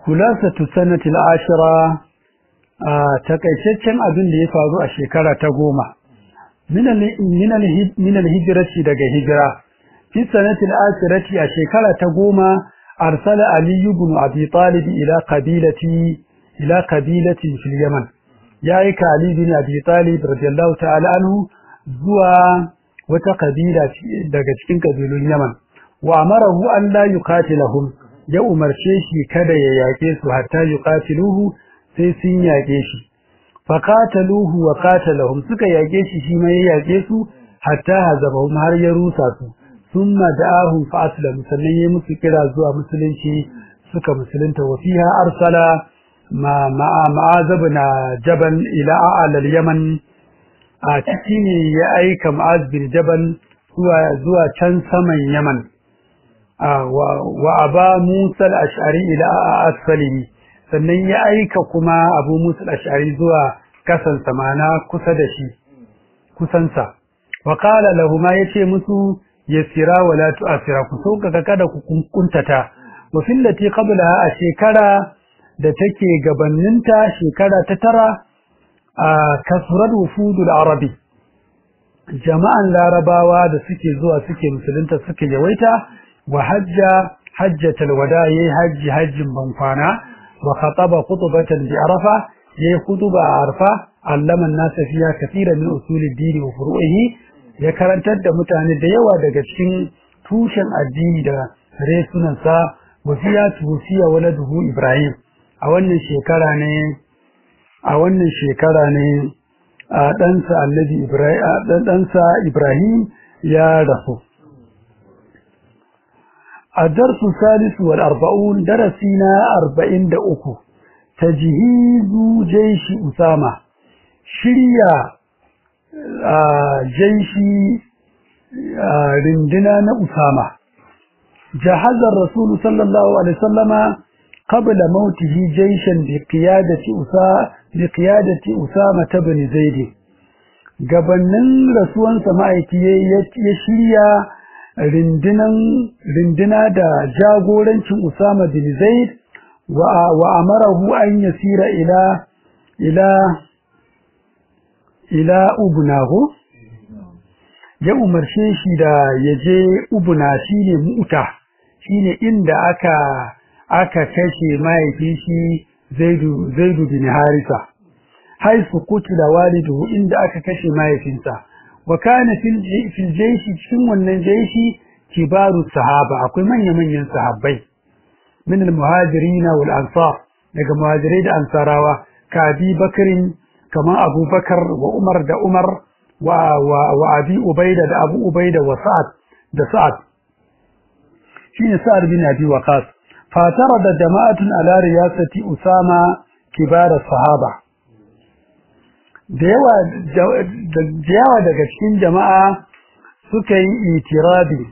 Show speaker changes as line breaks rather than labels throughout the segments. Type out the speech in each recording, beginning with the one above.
kulasatu sanati al-ashira takaitaccen abin da ya faru a shekara ta goma min al-hijrati daga hijira fi sanati al-ashirati a shekara ta goma arsala ali ibn abi talib ila qabilati ila qabilatin fil yaman yayi ka ali ibn abi talib radiyallahu ta'ala anhu zuwa wata kabila daga cikin kabilun yaman wa amarahu an la yuqatilahum ya umarce shi kada ya yake su hatta yuqatiluhu sai sun yake shi faqataluhu wa qatalahum suka yake shi shi mai yake su hatta hazabahum har ya rusa su thumma da'ahum fa aslamu sannan ya musu kira zuwa musulunci suka musulunta wa fiha arsala ma ma'a ma'azabna jaban ila a'la al-yaman a ciki ne ya aika ma'az bin jabal zuwa zuwa can saman yaman wa aba Musa al-Ash'ari ila asfalihi sannan ya aika kuma Abu Musa al-Ash'ari zuwa kasan samana kusa da shi kusansa wa qala lahu ma yace musu yasira wa la tu'sira ku sauka kada ku kuntata wa fillati qablaha a shekara da take gabaninta shekara ta tara a kasurar wufudul arabi jama'an larabawa da suke zuwa suke musulunta suke yawaita وحج حجة الوداع حج حج بنفانا وخطب خطبة بعرفة يي خطبة عرفة علم الناس فيها كثيرا من أصول الدين وفروعه ya karantar da mutane da yawa daga cikin tushen addini da resunansa wasiya tuwasiya waladuhu Ibrahim a wannan shekara ne a wannan shekara ne a ɗansa Annabi Ibrahim ɗansa Ibrahim ya rasu الدرس الثالث والأربعون درسنا أربعين دأكو تجهيز جيش أسامة شريا جيش رندنا أسامة جهز الرسول صلى الله عليه وسلم قبل موته جيشا بقيادة أسامة بقيادة أسامة بن زيد gabanin rasuwansa ma'aiki ya shirya rindina da jagorancin Usama bin Zaid wa amarahu an yasira ila ila ila ubnahu ya umarce shi da yaje ubna shine mu'ta shine inda aka aka kashe mahaifin shi Zaidu Zaidu bin Harisa haisu kutila walidu inda aka kashe mahaifinsa wa kana fil jayshi cikin wannan jayshi kibaru sahaba akwai manya-manyan sahabbai min al-muhajirin wal ansar daga muhajirai da ansarawa ka abi bakarin kamar abubakar wa umar da umar wa wa wa abi ubaida da abu ubaida wa sa'ad da sa'ad shine sa'ad bin abi waqas fatara da jama'atun ala riyasati usama kibar sahaba da yawa da yawa daga cikin jama'a suka yi itirabi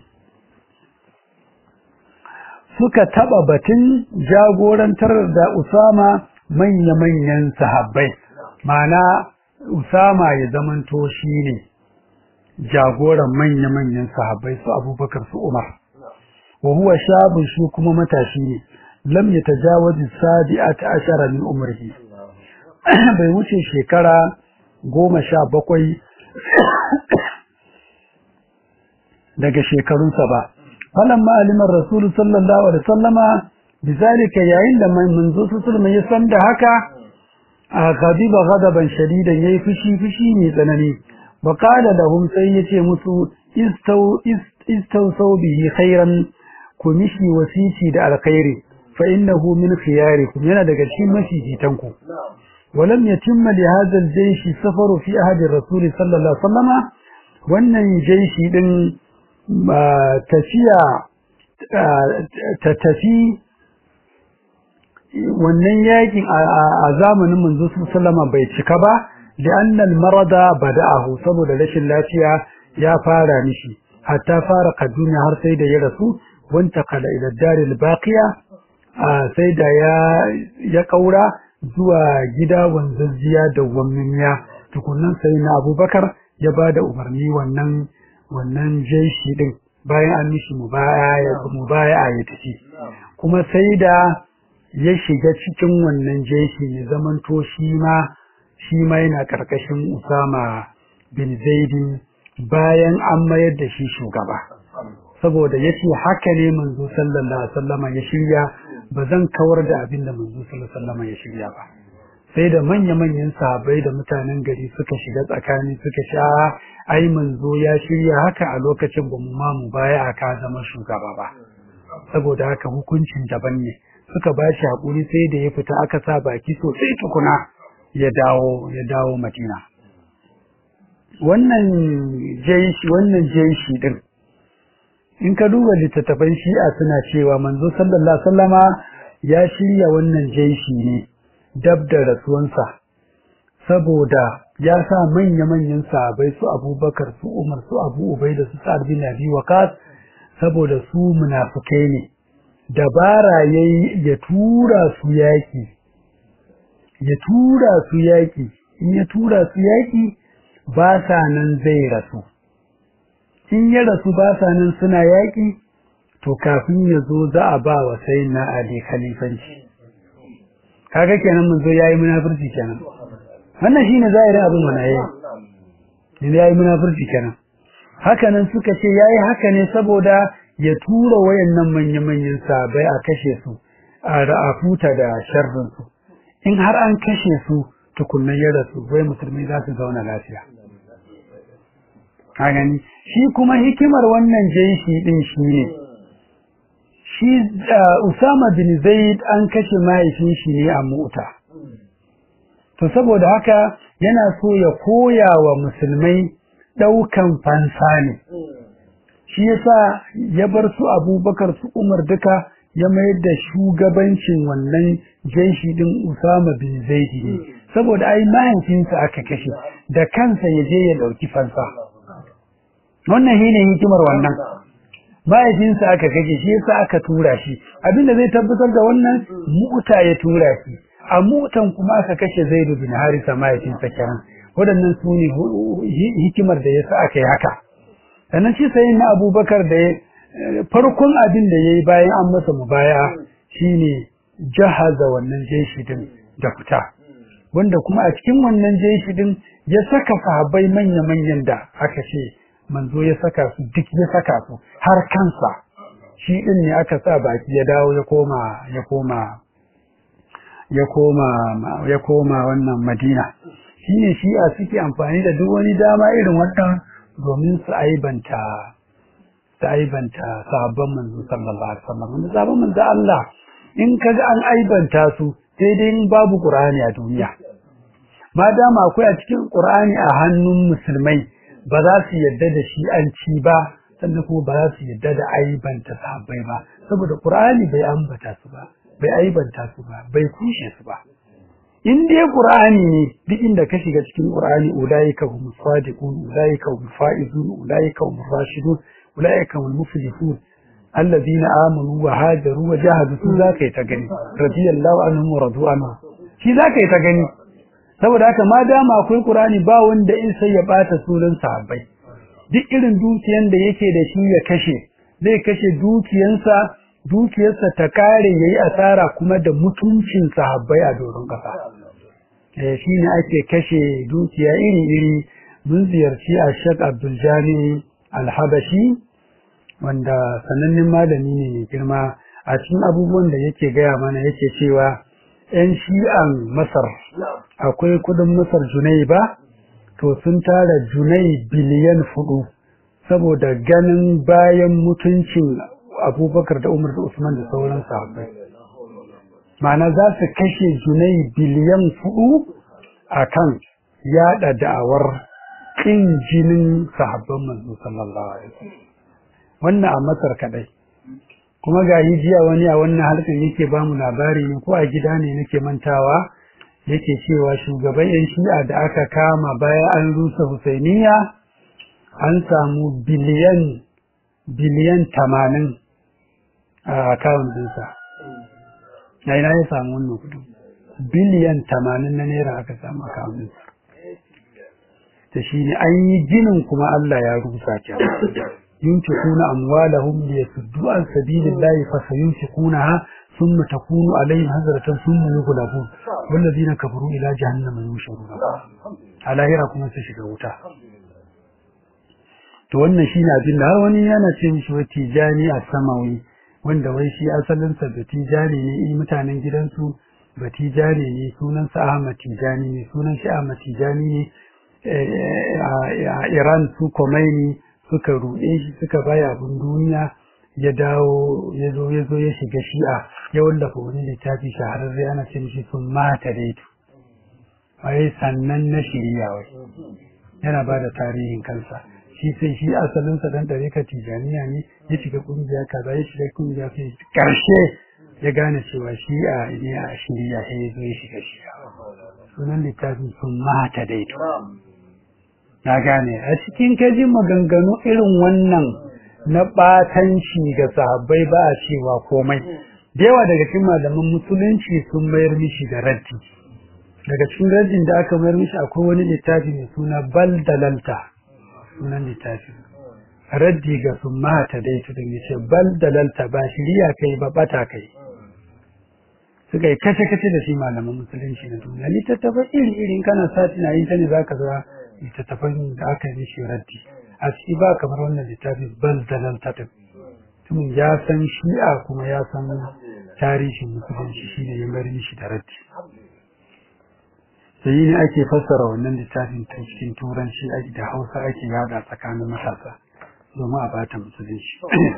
suka taba batun jagorantar da Usama manya-manyan sahabbai mana Usama ya zamanto shine jagoran manya-manyan sahabbai su Abubakar su Umar wa huwa shabun shi kuma matashi ne lam yatajawazi sabi'ata ashara min umrihi bai wuce shekara goma sha bakwai daga shekarunsa ba falamma alimar rasulu sallallahu alaihi wasallama bizalika yayin da manzo sallallahu ya san da haka a ghadiba ghadaban shadidan yayi fushi fushi ne tsanani wa qala lahum sai yace musu istaw istawsaw bihi khairan ku mishi wasiti da alkhairi fa innahu min khiyarikum yana daga cikin mafifitanku ولم يتم لهذا الجيش سفر في أحد الرسول صلى الله عليه وسلم wannan jaishi din tafiya ta tafi wannan yakin a zamanin manzo sallama bai cika ba da annal marada bada'ahu saboda rashin lafiya ya fara mishi hatta fara kaduna har sai da ya rasu wanta kala ila daril baqiya sai da ya ya kaura zuwa gida wanzazziya da wammiya tukunnan sai na abubakar ya ba da umarni wannan wannan jaishi din bayan an mishi mubaya ya tafi kuma sai da ya shiga cikin wannan jeshi ya zamanto shi ma shi ma yana karkashin Usama bin Zaidin bayan an mayar da shi shugaba saboda yace haka ne manzo sallallahu alaihi wasallama ya shirya ba zan kawar da abin da manzo sallallahu alaihi wasallama ya shirya ba sai da manya-manyan sahabbai da mutanen gari suka shiga tsakani suka sha ai manzo ya shirya haka a lokacin ba mu ma mu baya aka zama shugaba ba saboda haka hukuncin daban ne suka ba shi hakuri sai da ya fita aka sa baki sosai tukuna ya dawo ya dawo Madina wannan jaishi wannan jaishi din in ka duba littattafan shi'a suna cewa manzo sallallahu alaihi wasallama ya shirya wannan jaishi ne dab da rasuwansa saboda ya sa manya-manyan sahabai su abubakar su umar su abu ubai da su sa'ad bin abi waqas saboda su munafukai ne dabara yayi ya tura su yaki ya tura su yaki in ya tura su yaki ba sa nan zai rasu in ya rasu ba sa nan suna yaki to kafin ya zo za a ba wa sayyidina ali khalifanci kaga kenan mun zo yayi munafurci kenan wannan shine zahirin abin mana yayi ne yayi munafurci kenan haka nan suka ce yayi haka ne saboda ya tura wayannan manya-manyan sabai a kashe su a ra'afuta da sharrin su in har an kashe su tukunnan ya rasu wai musulmi za su zauna lafiya ka gani shi kuma hikimar wannan jeshi din shine shi Usama bin Zaid an kashe mahaifin shi ne a mota to saboda haka yana so ya koya wa musulmai daukan fansa ne shi yasa ya bar su Abubakar su Umar duka ya mayar da shugabancin wannan jeshi din Usama bin Zaid ne saboda ai mahaifinsa aka kashe da kansa ya je ya dauki fansa wannan shine hikimar wannan mahaifinsa aka kashe shi yasa aka tura shi abinda zai tabbatar da wannan mu'ta ya tura shi a mu'tan kuma aka kashe Zaid bin Harisa mahaifinsa kenan waɗannan su ne hikimar da yasa aka yi haka sannan shi sai na Abubakar da farkon abin da yayi bayan an masa mubaya shine jahaza wannan jeshi din da fita wanda kuma a cikin wannan jeshi din ya saka sahabbai manya-manyan da aka ce manzo ya saka su duk ya saka su har kansa shi din ne aka sa baki ya dawo ya koma ya koma ya koma ya koma wannan Madina shine shi a suke amfani da duk wani dama irin wannan domin su aibanta su aibanta sahabban manzo sallallahu alaihi wasallam wanda sahabban manzo Allah in kaga an aibanta su sai dai in babu Qur'ani a duniya ma dama akwai a cikin Qur'ani a hannun musulmai ba za su yadda da shi an ci ba sannan kuma ba za su yadda da aibanta sahabbai ba saboda Qur'ani bai ambata su ba bai aibanta su ba bai kushe su ba in dai Qur'ani ne duk inda ka shiga cikin Qur'ani ulaika hum sadiqun ulaika hum faizun ulaika hum rashidun ulaika hum muflihun alladhina amanu wa hajaru wa jahadu su zaka yi ta gani radiyallahu anhum wa radu anhu shi zaka yi ta gani saboda haka ma dama akwai Qur'ani ba wanda in sai ya bata sunan sahabbai duk irin dukiyan da yake da shi ya kashe zai kashe dukiyansa dukiyarsa ta kare yayi asara kuma da mutuncin sahabbai a doron kasa eh shine ake kashe dukiya iri iri mun ziyarci a Sheikh Abdul Jani Al-Habashi wanda sanannen malami ne mai girma a cikin abubuwan da yake gaya mana yake cewa 'yan shi'an Masar akwai kudin Masar junai ba to sun tara junai biliyan fudu saboda ganin bayan mutuncin abubakar da umar da usman da sauran sahabbai ma'ana za su kashe junai biliyan fudu a kan yada da'awar ƙin jinin sahabban manzo sallallahu alaihi wasallam wannan a Masar kadai kuma ga jiya wani a wannan harkar yake ba mu labari ne ko a gida ne nake mantawa yake cewa shugaban yan shi'a da aka kama bayan an rusa Husainiya an samu biliyan biliyan tamanin a akawun dinsa na ina ya samu wannan kudin biliyan tamanin na naira aka samu akawun dinsa ta shi ne an yi ginin kuma Allah ya rusa kenan ينفقون أموالهم ليصدوا عن سبيل الله فسينفقونها thumma takunu alaihim hazratan thumma yughlabun walladhina kafaru ila jahannama yusharun a lahira kuma su shiga wuta to wannan shine abin da har wani yana ce mishi wai tijani a samawi wanda wai shi asalin sa da tijani ne in mutanen gidansu ba tijani ne sunan sa Ahmad Tijani ne sunan shi Ahmad Tijani ne a Iran su Khomeini suka ruɗe shi suka baya abin duniya ya dawo ya zo ya zo ya shiga shi'a ya wallafa wani littafi shahararre ana ce mishi sun mata daitu wai sannan na shirya wai yana ba da tarihin kansa shi sai shi asalinsa dan ɗareka tijaniya ne ya shiga ƙungiya kaza ya shiga ƙungiya sai ƙarshe ya gane cewa shi a ne a shirya sai ya zo ya shiga shiya sunan littafin sun mata daito na gane a cikin kajin maganganu irin wannan na ɓatanci ga sahabbai ba a cewa komai da yawa daga cikin malaman musulunci sun mayar mishi da raddi daga cikin raddin da aka mayar mishi akwai wani littafi mai suna bal dalalta sunan littafi raddi ga sun mata dai su din yace bal dalalta ba shiriya kai ba bata kai suka yi kace kace da shi malaman musulunci na duniya littattafan iri irin kana sati na yin ta ne zaka ga littattafan da aka yi mishi raddi a ciki ba kamar wannan littafi bal dalalta din mutumin ya san shi'a kuma ya san tarihin musulunci shine ya mayar mishi da raddi sai ne ake fassara wannan littafin ta cikin turanci da hausa ake yada tsakanin matasa domin a bata musulunci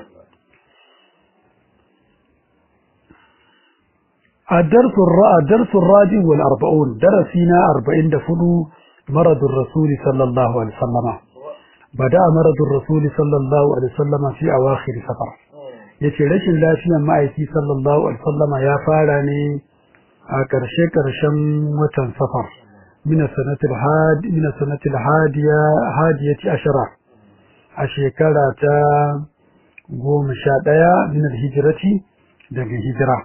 الدرس الدرس الرابع والأربعون درسنا أربعين دفلو مرض الرسول صلى الله عليه وسلم بدأ مرض الرسول صلى الله عليه وسلم في أواخر سفر yace rashin lafiyar ma'aiki sallallahu alaihi wasallam ya fara ne a ƙarshe ƙarshen watan safar min sanatil had min sanatil hadiya hadiyati ashara a shekara ta goma sha ɗaya min hijirati daga hijira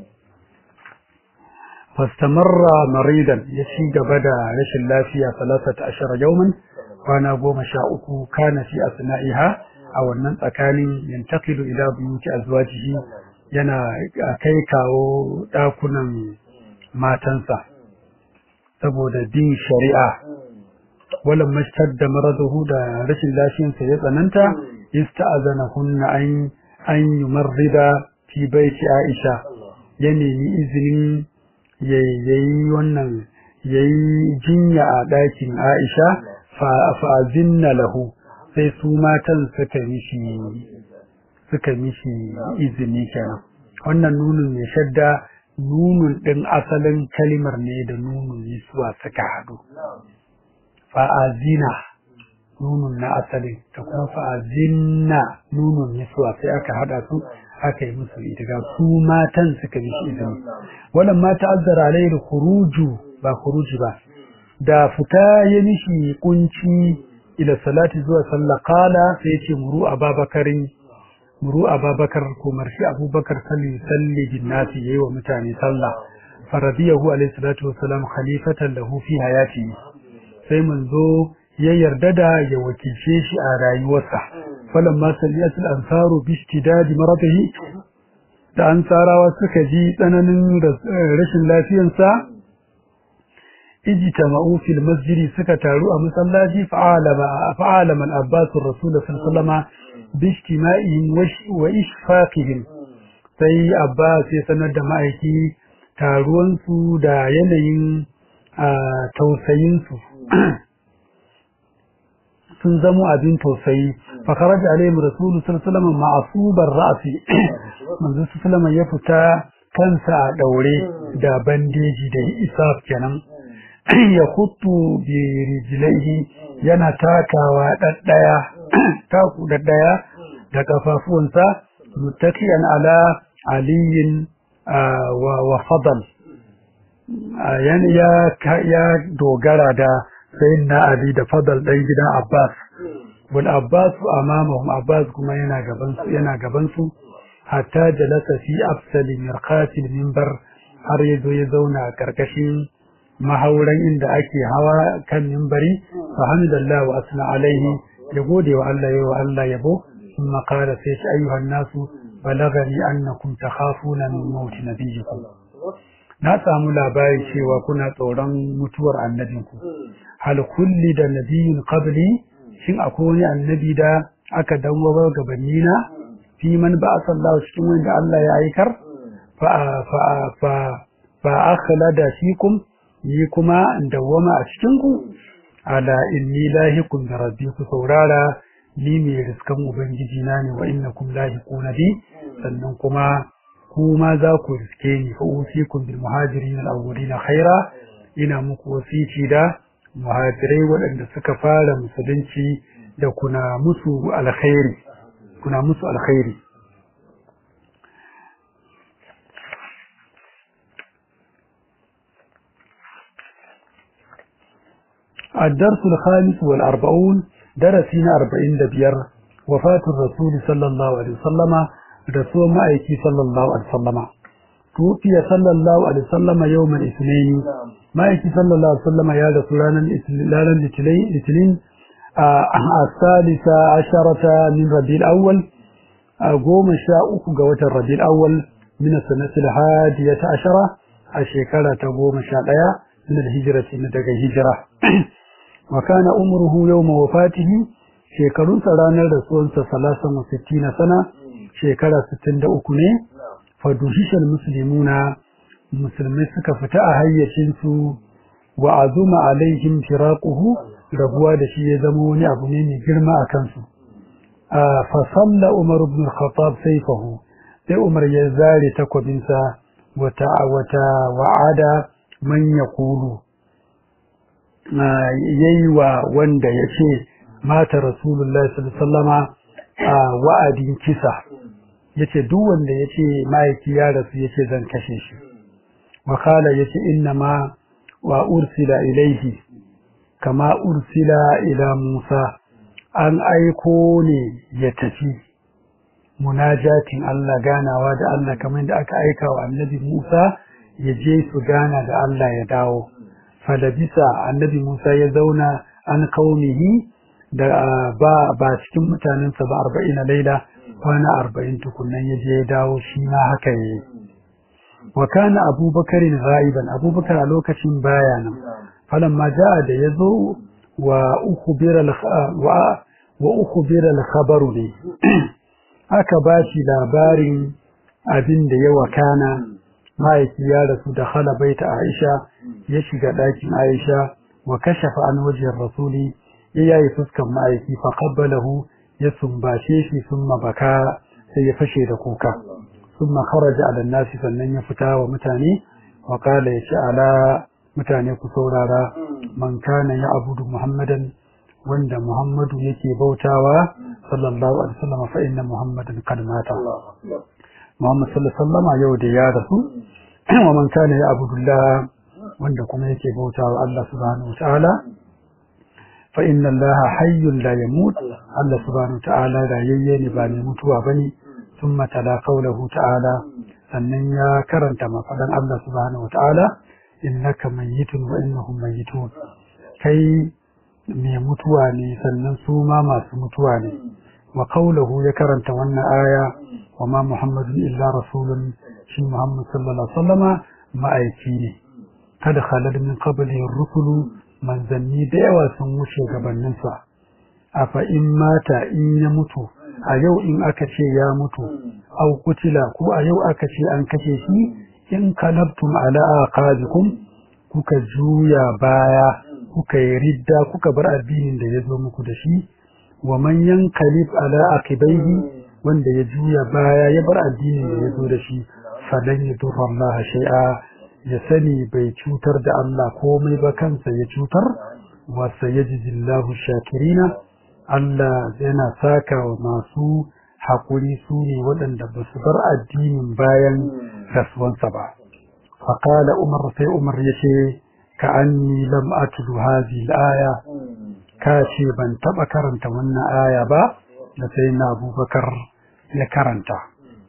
fastamarra maridan ya ci gaba da rashin lafiya salasata ashara yauman kwana goma sha uku kana fi asna'iha a wannan tsakanin yantakilu ila buyuti azwajihi yana kai kawo ɗakunan matansa saboda bin shari'a walan mashtar da maraduhu da rashin lafiyarsa ya tsananta ista'azana hunna an an yumarrida fi baiti Aisha ya nemi izinin yayi wannan yayi jinya a ɗakin Aisha fa fa'azinna lahu sai su matan suka mishi suka mishi izini kenan wannan nunin mai shadda nunun ɗin asalin kalimar ne da nunun yisuwa suka haɗu fa'azina nunun na asalin da kuma fa'azinna nunun yisuwa sai aka haɗa su aka yi musu itiga su matan suka mishi izini wannan mata azzara alaihi khuruju ba khuruji ba da fita ya mishi kunci ila salati zuwa sallah qala sai ya ce muru ababakarin muru ababakar ko marshi abubakar salli salli bin nasi yayi wa mutane sallah faradiyahu alayhi salatu wassalam khalifatan lahu fi hayati sai manzo ya yarda da ya wakilce shi a rayuwarsa falamma salliyatul ansaru bi istidadi maradihi da ansarawa suka ji tsananin rashin lafiyarsa ijtama'u fil masjidi suka taru a masallaci fa'alama fa'alama al-abbas ar-rasul sallallahu alaihi wasallam bishtima'ihim wa ishfaqihim sai Abbas ya sanar da ma'aiki taruwansu da yanayin tausayinsu sun zamo abin tausayi fa kharaja alaihim rasul sallallahu alaihi wasallam ma'subar ra'si manzo sallallahu ya fita kansa a daure da bandeji da isaf kenan ya kutu bi rijlaihi yana takawa daddaya taku da daya da kafafuwansa muttakiyan ala aliyin wa wa fadal yan ya ya dogara da sayyidina ali da fadal dan gidan abbas wal abbas amamahum abbas kuma yana gaban su yana gaban su hatta jalasa fi afsali mirqatil minbar har yazo ya zauna a karkashin mahauran inda ake hawa kan minbari fa hamdallahu wa asna alaihi ya gode wa Allah ya wa Allah yabo kuma qala sai shi ayyuhan nasu balagani annakum takhafuna min maut nabiyikum na samu labari cewa kuna tsoron mutuwar annabinku hal kulli da nabiyin qabli shin akwai wani annabi da aka dawo gabanni na fi man ba sallahu cikin wanda Allah ya aikar fa fa fa fa akhlada fikum ni kuma dawama a cikin ku ala inni lahiqun bi rabbikum saurara ni mai riskan ubangiji na ne wa innakum lahiquna bi sannan kuma kuma za ku riske ni fa usikum bil muhajirin al awwalin khaira ina muku wasici da muhajirai waɗanda suka fara musulunci da kuna musu alkhairi kuna musu alkhairi الدرس الخامس والأربعون درسنا أربعين دبير وفاة الرسول صلى الله عليه وسلم رسول مأيكي صلى الله عليه وسلم توفي صلى الله عليه وسلم يوم الاثنين مأيكي صلى الله عليه وسلم يا رسولانا لانا لتلين الثالثة عشرة من ربيع الأول قوم شاء قوة الربيع الأول من السنة الحادية عشرة الشيكالة قوم شاء من الهجرة من الهجرة وكان عمره يوم وفاته shekarun ranar rasuwarsa salasan wa sittina sana shekara sittin da uku ne faduhishan musulmuna musulmai suka fita a hayyacinsu wa azuma alaihim firaquhu rabuwa da shi ya zama wani abu ne mai girma a kansu fa salla umar ibn al-khattab sayfahu sai umar ya zare takwabinsa wata wata wa'ada man yaqulu yayi wa wanda ya ce mata rasulullahi sallallahu a wa'adin kisa yace duk wanda yace maiki ya rasu yace zan kashe shi wa kala yace inna ma wa ursila ilaihi kama ursila ila Musa an aiko ne ya tafi munajatin Allah ganawa da Allah kamar da aka aika wa annabi Musa ya je su gana da Allah ya dawo falabisa annabi Musa ya zauna an kaumihi da ba ba cikin mutanensa ba arba'in a laila kwana arba'in tukunan ya je ya dawo shi ma haka yi wa kana abubakarin ra'iban abubakar a lokacin baya nan falan ma ja'a da ya zo wa ukhbira wa wa ukhbira al-khabaru ne aka ba shi labarin abin da ya wakana mahaifi ya rasu da hala baita Aisha ya shiga ɗakin Aisha wa kashafa an wajen rasuli ya yayi fuskan mahaifi fa qabbalahu ya sumbace shi summa baka sai ya fashe da kuka summa kharaja ala nasi sannan ya fita wa mutane wa qala ya ce ala mutane ku saurara man kana ya abudu muhammadan wanda muhammadu yake bautawa sallallahu alaihi wasallam fa inna muhammadan qad mata muhammad sallallahu alaihi wasallam yau da ya rasu wa man kana ya abudullah wanda kuma yake bautawa Allah subhanahu wataala fa inna allaha hayyun la yamut Allah subhanahu wataala rayayye ne ba mai mutuwa bane thumma tala qawluhu ta'ala sannan ya karanta mafadan Allah subhanahu wataala innaka mayyitun wa innahum mayyitun kai mai mutuwa ne sannan su ma masu mutuwa ne wa qawluhu ya karanta wannan aya wa ma muhammadun illa rasulun shi muhammad sallallahu alaihi wasallama ma'aiki ne kada khalad min qablihi rusulu manzanni da yawa sun wuce gabaninsa a fa in mata in ya mutu a yau in aka ce ya mutu au kutila ko a yau aka ce an kashe shi in kalabtum ala aqabikum kuka juya baya kuka yi ridda kuka bar addinin da ya zo muku da shi wa man yanqalib ala aqibaihi wanda ya juya baya ya bar addinin da ya zo da shi falan yadurra Allah shay'a ya sani bai cutar da Allah komai ba kansa ya cutar wa sayajizillahu shakirina Allah yana saka wa masu haƙuri su ne waɗanda ba su bar addinin bayan rasuwansa ba faƙala umar sai umar ya ce ka anni lam atlu hadhihi al-aya ka ce ban taɓa karanta wannan aya ba da sai na abubakar ya karanta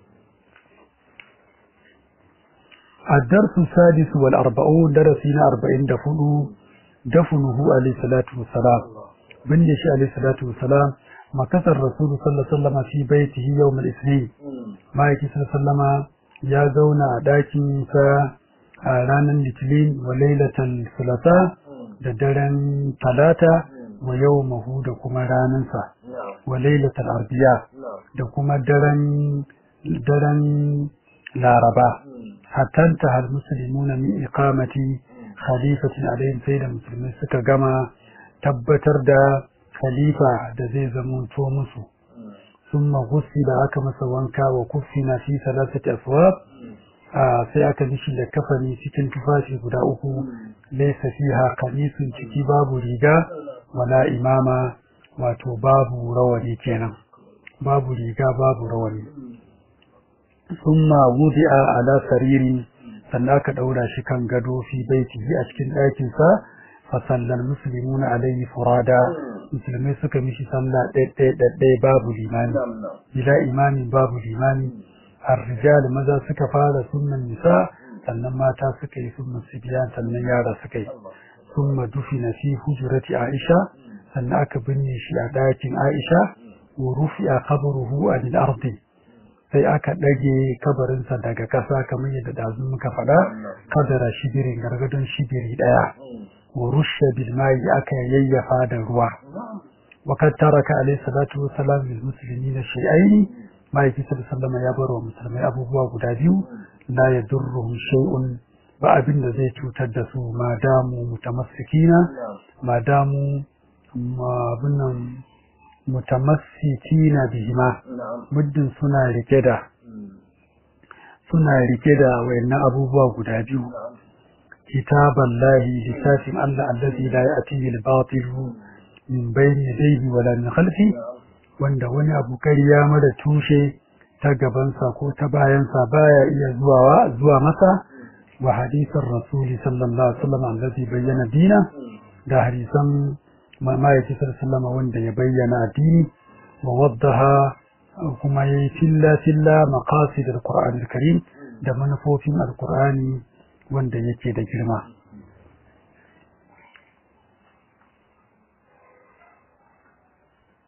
الدرس السادس والأربعون درسنا أربعين دفنه دفنه عليه الصلاة والسلام بنش عليه الصلاة والسلام مكث الرسول صلى الله عليه وسلم في بيته يوم الاثنين ma'aiki sallama ya zauna a ɗakin sa a ranar litinin wa lailatul sulasa da daren talata wa yau mahu da kuma ranansa wa lailatul arbiya da kuma daren daren laraba hatanta hal muslimuna min iqamati khalifatin alaihim sai da musulmai suka gama tabbatar da khalifa da zai zamanto musu ثم غسل aka masa wanka wa kuffina fi salasati aswab sai aka mishi da kafani cikin tufafi guda uku laysa fiha qamisun ciki babu riga wala imama wato babu rawani kenan babu riga babu rawani thumma wudi'a ala saririn sannan aka daura shi kan gado fi baitihi a cikin ɗakin sa fa sallal muslimuna alayhi furada musulmai suka mishi sallah ɗaya babu limani bila imamin babu limani الرجال maza suka fara sunnan nisa sannan mata suka yi sunnan sibiyan sannan yara suka yi summa dufina fi hujrati aisha sannan aka binne shi a ɗakin aisha wa rufi'a qabruhu anil ardi sai aka ɗage kabarinsa daga ƙasa kamar yadda dazu muka faɗa kadara shibirin gargadon shibiri ɗaya wa rushe bil mai aka yayyafa da ruwa wa kad taraka alayhi salatu wa salam lil muslimina shay'aini ma'aiki sallama ya bar wa musulmai abubuwa guda biyu la yadurruhum shay'un ba abin da zai cutar da su ma damu mutamassikina ma damu abinnan mutamassikina bihima muddin suna rike da suna rike da wayannan abubuwa guda biyu kitaban lahi littafin Allah allazi la ya'tihi al-batil min bayni yadayhi wala min khalfi wanda wani abu kariya mara tushe ta gabansa ko ta bayansa baya iya zuwa zuwa masa wa hadisin rasuli sallallahu alaihi wasallam allazi bayyana dina da hadisan ma'aiki sallallahu wanda ya bayyana addini wa waddaha kuma yayi filla filla maqasid alquran alkarim da manufofin alqurani wanda yake da girma